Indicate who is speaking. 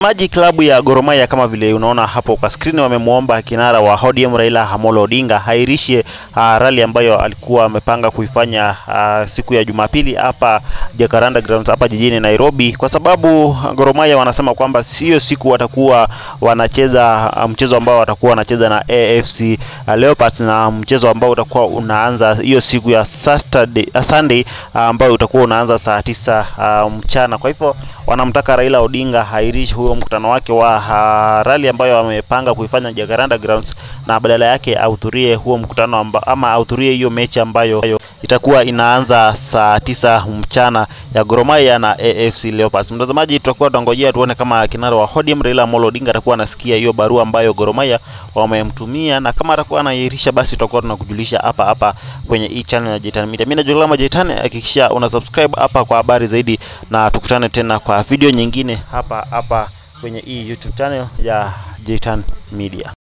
Speaker 1: Maji klabu ya Gor Mahia kama vile unaona hapo kwa skrini, wamemwomba kinara wa ODM Raila Amolo Odinga hairishe uh, rally ambayo alikuwa amepanga kuifanya uh, siku ya Jumapili hapa Jacaranda Grounds hapa jijini Nairobi, kwa sababu Gor Mahia wanasema kwamba sio siku watakuwa wanacheza uh, mchezo ambao watakuwa wanacheza na AFC uh, Leopards na mchezo ambao utakuwa unaanza hiyo siku ya Saturday, uh, Sunday uh, ambao utakuwa unaanza saa tisa uh, mchana. Kwa hivyo wanamtaka Raila Odinga hairishe huo mkutano wake wa uh, rally ambayo amepanga kuifanya Jacaranda Grounds na badala yake ahudhurie huo mkutano amba, ama ahudhurie hiyo mechi ambayo itakuwa inaanza saa tisa mchana ya Gor Mahia na AFC Leopards. Mtazamaji, tutakuwa tunangojea tuone kama kinara wa ODM Raila Amolo Odinga atakuwa anasikia hiyo barua ambayo Gor Mahia wamemtumia, na kama atakuwa anairisha, basi tutakuwa tunakujulisha hapa hapa kwenye hii channel ya Jitan Media. Mimi najulikana kama Jitan, hakikisha una subscribe hapa kwa habari zaidi, na tukutane tena kwa video nyingine hapa hapa kwenye hii YouTube channel ya Jitan Media.